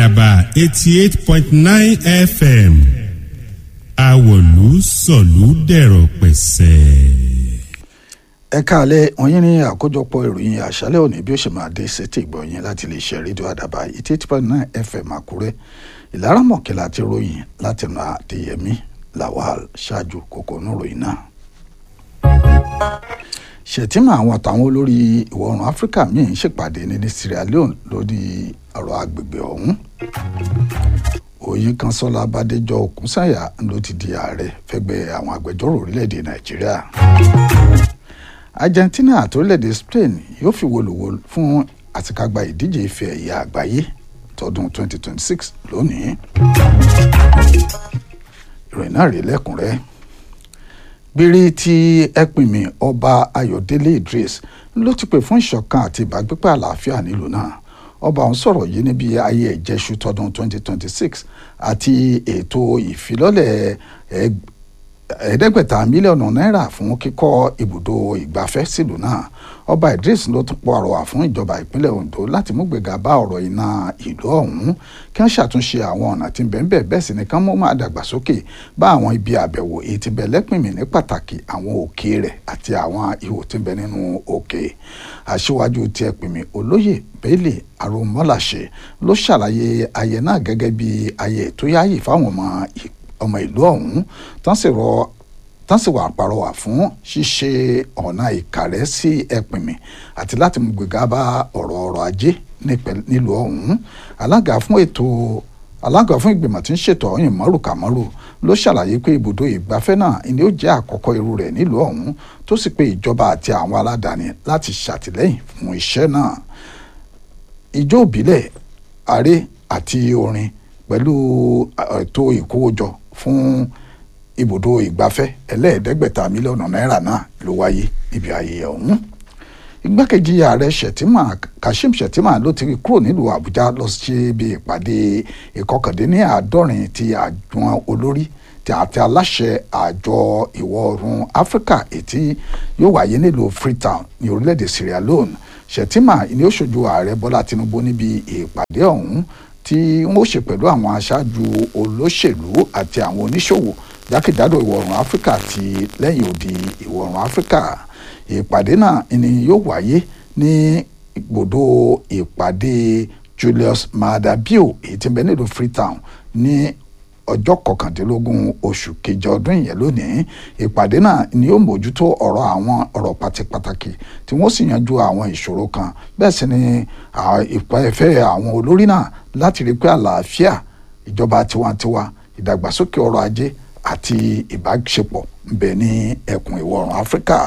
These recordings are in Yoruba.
àdàbà eighty eight point nine fm àwọ̀lú sọ̀lú dẹ̀rọ̀ pẹ̀sẹ̀. ẹ káàlẹ́ wọ̀nyí ní àkójọpọ̀ ìròyìn àṣálẹ́ òní bí ó ṣe máa dé sétí ìgbọ̀nyìn láti lè ṣe rédíò àdàbà eighty eight point nine fm àkúrẹ́ ìlara mọ̀kẹ́lá àti ròyìn láti nà àdéyẹmí lawal ṣáájú kókó níròyìn náà. ṣètìmọ̀ àwọn àtàwọn olórí ìwọ̀ oòrùn áfíríkà míì ń ṣèpàdé ní sierra leone lórí ọ̀rọ̀ agbègbè ọ̀hún òyìn kan sọlá bàdéjọ òkúnsàyà ló ti di ààrẹ fẹgbẹ́ àwọn agbẹjọ́rò orílẹ̀-èdè nàìjíríà argentina àti orílẹ̀-èdè spain yóò fi wòlòwò fún àtikágbá ìdíje ife ẹ̀yẹ àgbáyé tọdún 2026 lónìí ìròyìn náà rí lẹ́kùnrẹ́ gbére tí ẹpìnmì ọba ayọ̀délé idris ló ti pè fún ìṣọ̀kan àti ìbágbépọ̀ àlàáfíà nílùú náà ọba ọ̀hún sọ̀rọ̀ yìí níbi ayé ìjẹ́sù tọdún 2026 àti ètò ìfilọ́lẹ̀ ẹ̀ẹ́dẹ́gbẹ̀ta mílíọ̀nù náírà fún kíkọ́ ibùdó ìgbafẹ́ sílùú náà ọba idris ló tún pọ̀ àrọwà fún ìjọba ìpínlẹ̀ ondo láti mú gbéga bá ọ̀rọ̀ iná ìlú ọ̀hún kí wọ́n ṣàtúnṣe àwọn ọ̀nà tí ń bẹ̀ ń bẹ̀ bẹ́ẹ̀ sì ni kán mú máa dàgbàsókè bá àwọn ibi àbẹ̀wò èyí tí bẹ̀ lẹ́pìnmì ní pàtàkì àwọn òkè rẹ̀ àti àwọn ihò tí ń bẹ nínú òkè aṣíwájú tí ẹ pè mí olóyè bẹ́ẹ̀lì arúmọ́láṣẹ ló ṣàlàyé ayẹ náà gẹ́gẹ́ bí ayẹ tó yáàyè fáwọn ọmọ ọmọ ìlú ọ̀hún tán sì rọ tán sì wà àpàrọwà fún ṣíṣe ọ̀nà ìkàrẹ́ sí ẹ̀pìnmì àti láti mú gbéga bá ọ̀rọ̀ ọrọ̀ ajé nílùú ọ̀hún alága fún ètò alága fún ìgbìmọ̀ tí ń ṣètò ọ̀yìn mọ́rù kàmọ́rù ló ṣàlàyé pé ibùdó ìgbafẹ́ náà ni ó jẹ́ àkọ́kọ́ irú rẹ̀ nílùú ọ̀hún tó sì pé ìjọba àti àwọn aládàáni láti ṣàtìlẹ́yìn fún iṣẹ́ náà ijó ìbílẹ̀ aré àti orin pẹ̀lú ètò ìkówójọ fún ibùdó ìgbafẹ́ ẹlẹ́ẹ̀ẹ́dẹ́gbẹ̀ta mílíọ̀nù náírà náà ló wáyé níbi ayẹyẹ ọ̀hún igbákejì ààrẹ shettima kashim shettima ló ti kúrò nílùú àbújá lọ sí ibi ìpàdé ìkọkàndínní àádọ́rin ti àjọ olórí ti àti aláṣẹ àjọ ìwọ̀ oòrùn áfíríkà ètí yóò wáyé nílùú freetown ní orílẹ̀-èdè sierra leone shettima ni ó ṣojú ààrẹ bọ́lá tinubu níbi ìpàdé ọ̀hún tí wọ́n ṣe pẹ̀lú àwọn aṣáájú olóṣèlú àti àwọn oníṣòwò jákèjádò ìwọ̀ oòrùn áfíríkà àti lẹ́yìn odi ìwọ̀ oòrùn áfíríkà ìpàdé náà ni yóò wáyé ní ibùdó ìpàdé Julius Maada Bio èyí tí ń bẹ nílùú Freetown ní ọjọ́ kọkàndínlógún oṣù kejì ọdún yẹn lónìí ìpàdé náà ni yóò mójútó ọ̀rọ̀ àwọn ọ̀rọ̀ pàtàkì tí wọ́n sì yanjú àwọn ìṣòro kan bẹ́ẹ̀ sì ni ìpẹ́fẹ́ àwọn olórí náà láti rí pé àlàáfíà ìjọba tiwantiwa ìdàgbàsókè ọrọ̀ ajé àti ìbáṣepọ̀ ń bẹ ní ẹkùn ìwọ̀ oòrùn Áfíríkà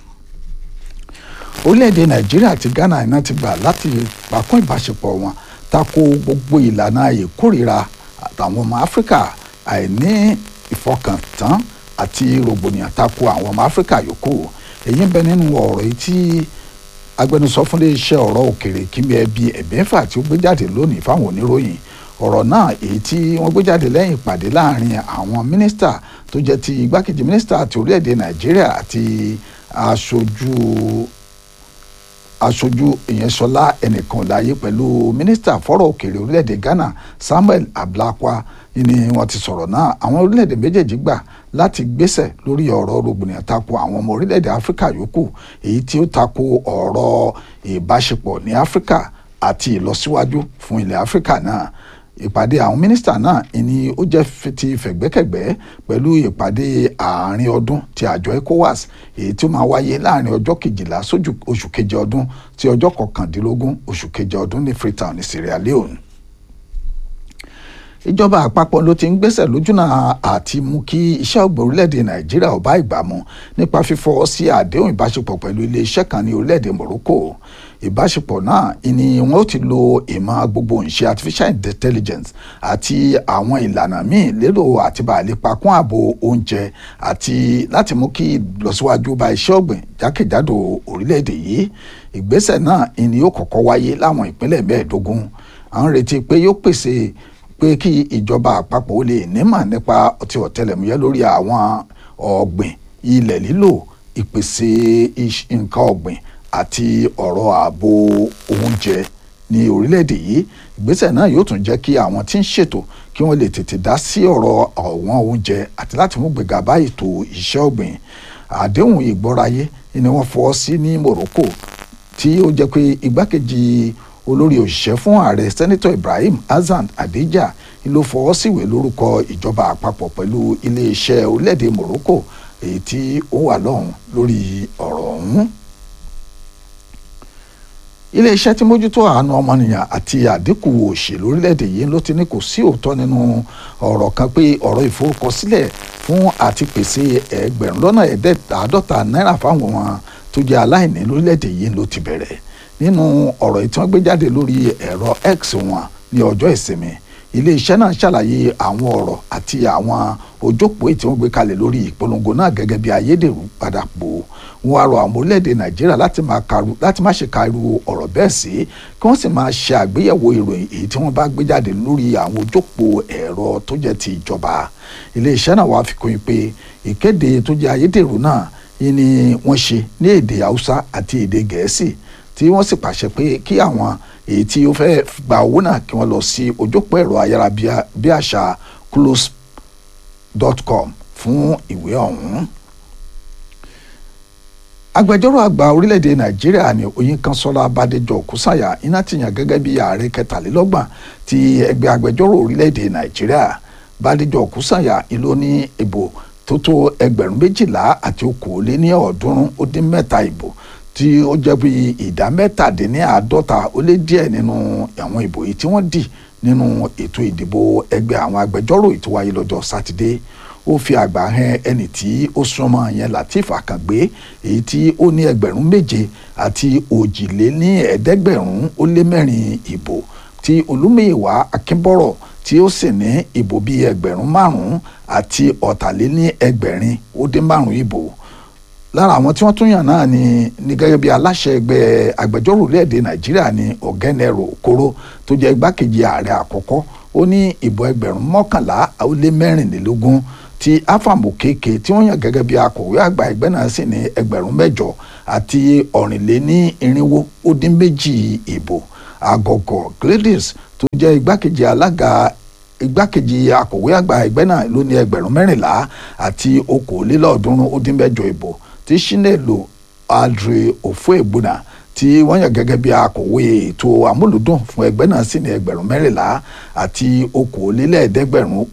orílẹ̀-èdè nàìjíríà àti ghana iná ti gbà láti pàkún ìbáṣepọ̀ wọn tako gbogbo ìlànà ìkórìíra àtàwọn ọmọ áfíríkà àìní ìfọkàntán àti rògbòdìyàn tako àwọn ọmọ áfíríkà yòókù èyí ń bẹ nínú ọ̀rọ̀ yìí tí agbẹnusọ fún iléeṣẹ́ ọ̀rọ̀ òkèrè kíni ẹbí ẹ̀bẹ́fà tí ó gbé jáde lónìí fáwọn oníròyìn ọ̀rọ̀ náà èyí tí wọ́n gbé jáde lẹ́yìn ìpàdé láàrin àwọn mínísítà tó jẹ́ ti igbákejì mínísítà ti orílẹ̀-èdè nàìjíríà àti aṣojú aṣojú ìyẹnsọlá ẹnìkan láàyè pẹ̀lú mínísítà fọ́rọ̀ òkèèrè orílẹ̀-èdè ghana samuel ablakwa ni wọ́n ti sọ̀rọ̀ náà àwọn orílẹ̀-èdè méjèèjì gbà láti gbésẹ̀ lórí ọ̀rọ̀ rògbòdìyàn tako àwọn ọmọ orílẹ̀-èdè áfíríkà yòókù èyí tí ó tako ọ̀rọ̀ ìbáṣepọ̀ ní áfíríkà àti ìlọsíwájú fún ilẹ̀ áfíríkà náà ìpàdé àwọn mínísítà náà ni ó jẹ́ ti fẹ̀gbẹ́kẹ̀gbẹ́ pẹ̀lú ìpàdé àárín ọdún ti àjọ ECOWAS èyí tí ó máa wáyé láàrin ọjọ́ kejìlá sójú oṣù keje ọdún ti ọjọ́ kọkàndínlógún oṣù keje ọdún ní Freetown ní Sierra Leone ìjọba àpapọ̀ ló ti ń gbésẹ̀ lójúnà àti mú kí iṣẹ́ ọ̀gbìn orílẹ̀-èdè nàìjíríà ó bá ìgbà mu nípa fífọwọ́ sí àdéhùn ìbáṣepọ̀ pẹ̀lú iléeṣẹ́ kan ní orílẹ̀-èdè morocco ìbáṣepọ̀ náà ni wọ́n ó ti lo ìmọ̀ gbogbo ìṣe artificial intelligence àti àwọn ìlànà míì lérò àti bàálẹ̀ pakún ààbò oúnjẹ àti láti mú kí ìlọsíwájú bá iṣẹ́ ọ̀gbìn jákèjádò orílẹ̀-èdè yìí ìgbésẹ̀ náà ni yóò kọ́kọ́ wáyé láwọn ìpínlẹ̀ mẹ́ẹ̀ẹ́dógún à ń retí pé yóò pèsè pé kí ìjọba àpapọ̀ ó lè nímọ̀ nípa ti ọ̀tẹlẹ̀múyẹ́ lórí àwọn ọ̀gbìn ilẹ̀ lílò ìpèsè nǹkan ọ̀gbìn àti ọ̀rọ̀ ààbò oúnjẹ ní orílẹ̀-èdè yìí ìgbésẹ̀ náà yóò tún jẹ́ kí àwọn tí ń ṣètò kí wọ́n lè tètè dá sí ọ̀rọ̀ ọ̀wọ́n oúnjẹ àti láti mú gbéga bá ètò iṣẹ́ ọ̀gbìn àdéhùn ìgbọ́ráyé ni wọ́n fọwọ́ sí ní Morocco tí ó jẹ́ pé igbákejì olórí òṣìṣẹ́ fún ààrẹ sẹ́nitọ̀ Ibrahim Hassan Adija ló fọwọ́ síwèé lórúkọ ìjọba àpapọ̀ pẹ̀lú iléeṣẹ́ orílẹ̀-èdè Morocco èyí tí ó wà lọ́hùn lórí ọ̀rọ̀ ọ̀hún iléeṣẹ́ tí mójútó àánú ọmọnìyàn àti àdínkù òṣèlú orílẹ̀-èdè yìí ló ti ní kò sí òótọ́ nínú ọ̀rọ̀ kan pé ọ̀rọ̀ ìforúkọsílẹ̀ fún àti pèsè ẹgbẹ̀rún lọ́nà ẹ̀ẹ́dẹ́gbàádọ́ta náírà fáwọn wọn tó jẹ́ aláìní lórílẹ̀-èdè yìí ló ti bẹ̀rẹ̀ nínú ọ̀rọ̀ tí wọ́n gbé jáde lórí ẹ̀rọ X wọn ní ọjọ́ ìsinmi iléeṣẹ́ náà ṣàlàyé àwọn ọ̀rọ̀ àti àwọn ojókòó tí wọ́n gbé kalẹ̀ lórí ìpolongo náà gẹ́gẹ́ bí ayédèrú padà pò wọ́n á rọ àwọn orílẹ̀-èdè nàìjíríà láti má ṣe kàrú ọ̀rọ̀ bẹ́ẹ̀ sí kí wọ́n sì máa ṣe àgbéyẹ̀wò ìròyìn èyí tí wọ́n bá gbé jáde lórí àwọn ojókòó ẹ̀rọ tó jẹ́ ti ìjọba iléeṣẹ́ náà wàá fi kún un pé ìkéde tó jẹ́ ayédèrú náà ni wọ́n ṣe ní èdè haúsá àti èdè gẹ̀ẹ́sì tí wọ́n sì pàṣẹ pé kí àwọn èyí tí ó fẹ́ gba owó náà kí wọ́n lọ sí ojópọ̀ ẹ̀rọ ayárabíàṣá close.com fún ìwé ọ̀hún. agbẹjọ́rò àgbà orílẹ̀-èdè nàìjíríà ní oyinkanṣọ́lá bàdéjọ kùsàyà iná ti yàn gẹ́gẹ́ bí ààrẹ kẹtàlélọ́gbọ̀n ti ẹgbẹ́ agbẹjọ́rò orílẹ̀-èdè nàìjíríà bàdéjọ kùsàyà ìlú ní ìbò tó tó ẹgbẹ̀rún méjìlá àti okòóléní ọ̀ọ́dúnrún ó dín mẹ́ta ìbò tí ó jẹ́ bí ìdá mẹ́tàdínláàádọ́ta ó lé díẹ̀ nínú àwọn ìbò yìí tí wọ́n dì nínú ètò ìdìbò ẹgbẹ́ àwọn agbẹjọ́rò ètò wáyé lọ́jọ́ sátidé ó fi àgbà hàn ẹni tí ó súnmọ́ yẹn Lateef Akàngbé èyí tí ó ní ẹgbẹ̀rún méje àti òjìléní ẹ̀ẹ́dẹ́gbẹ̀rún ó lé mẹ́rin ìbò tí Olúmúyìwá Akínbọ́rọ̀ tí ó sì ní ìbò bíi ẹgbẹ̀rún márùn-ún àti ọ̀tàléní ẹgbẹ̀rin ó dín márùn-ún ìbò lára àwọn tí wọ́n tún yàn náà ni ní gẹ́gẹ́ bí aláṣẹ ẹgbẹ́ agbẹjọ́rò orílẹ̀-èdè nàìjíríà ní ọ̀gẹ́nẹ̀rò okoro tó jẹ́ igbákejì ààrẹ àkọ́kọ́ ó ní ìbò ẹgbẹ̀rún mọ́kànlá ó lé mẹ́rìnlélógún tí áfàmù kéèké tí wọ́n yàn gẹ́gẹ́ bí akọ̀wé àgbà ẹgbẹ́ náà sì ní ẹgbẹ̀rún mẹ́jọ àti ọ̀rìnléní irinwó ó dín méjì ìbò àgọ̀gọ̀ gladys tó jẹ́ igbákejì alága igbákejì akọ̀wé àgbà ẹgbẹ́ náà ló ní ẹgbẹ̀rún mẹ́rìnlá àti okòólélọ́ọ̀ọ́dúnrún ó dín mẹ́jọ ìbò tí Chinelo Adre Ofoegbuna tí wọ́n yàn gẹ́gẹ́ bí akọ̀wé ètò amúlùdùn fún ẹgbẹ́ náà sì ní ẹgbẹ̀rún mẹ́rìnlá àti okòólélẹ́ẹ̀ẹ́dẹ́gbẹ̀rún